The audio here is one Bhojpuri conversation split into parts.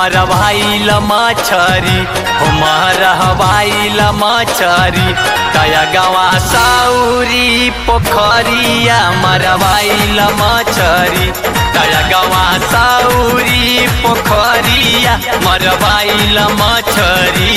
मरवाइल मछरी हो मरवाइल मछरी तया गवा साउरी पोखरिया मरवाइल मछरी तया गवा साउरी पोखरिया मरवाइल मछरी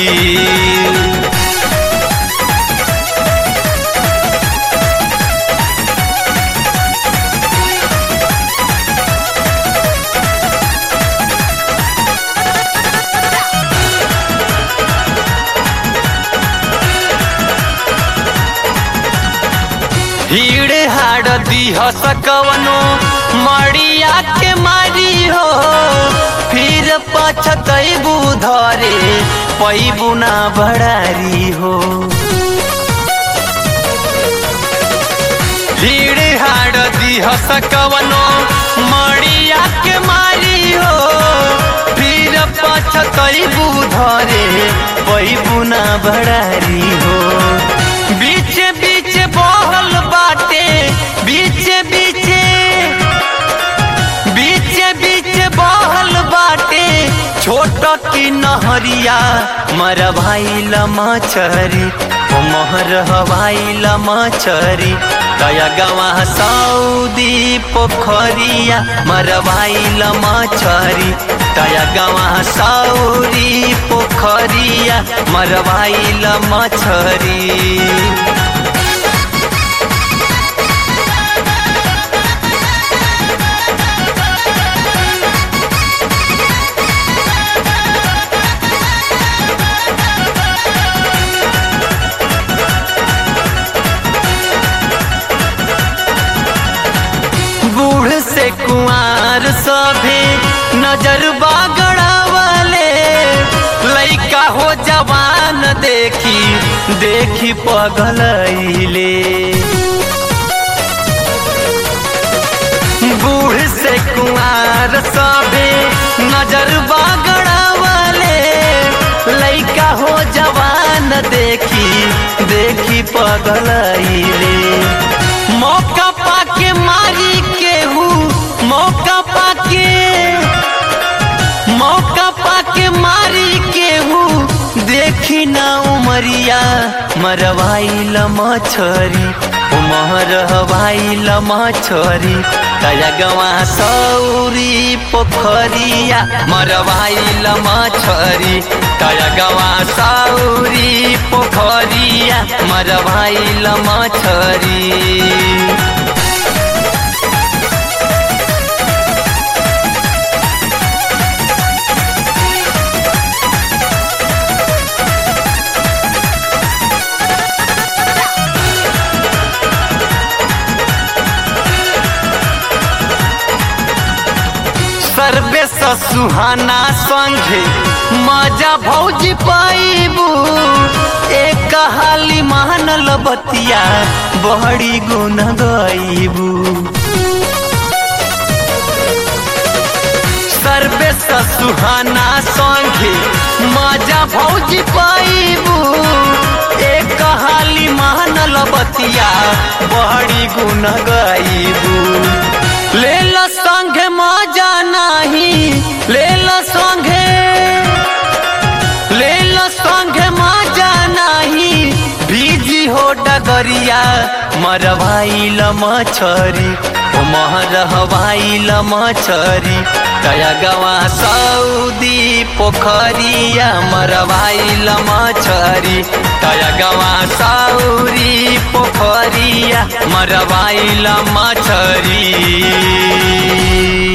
भीड़ हाड़ दीह सकवनो मड़िया के मारी हो फिर पछतैबू धरे पैबू ना बड़ारी हो भीड़ हाड़ दीह सकवनो मड़िया के मारी हो फिर पछतैबू धरे पैबू ना बड़ारी हो बीच बीच बहल बाटे बीच बीच बीच बीच बहल बाटे छोट की नहरिया मर भाई मछरी ओ मोहर हवाई मछरी तया गवा सऊदी पोखरिया मर भाई मछरी तया गवा सौरी पोखरिया मर भाई मछरी बूढ़ से कुआर सभे नजर बागड़ावले लइका हो जवान देखी देखी पगलैले बूढ़ से कुआर सभे नजर बागड़ावले लइका हो जवान देखी देखी पगलैले मौका पाके मारी केहू मौका पाके मौका पाके मारी केहू देखी ना उमरिया मरवाइल मछरी उमर हवाइल मछरी तया गवा सौरी पोखरिया मरवाइल मछरी तया गवा सौरी पोखरिया मरवाइल मछरी सर्वे सुहाना संघे मजा भौजी पाइबू एक हाली मानल बतिया बहड़ी गुन गईबू सर्वे सुहाना संघे मजा भौजी पाइबू एक हाली मानल बतिया बहड़ी गुन गईबू ले ल संघे मजा नाही ले ल संघे ले ल संघे मजा नाही भीजी हो डगरिया मरवाइल मछरी ओ महरवाइल मछरी तया गवा सऊदी पोखरिया मरवाइल मछरी तया गवा सौरी पोखरिया मरवाइल मछरी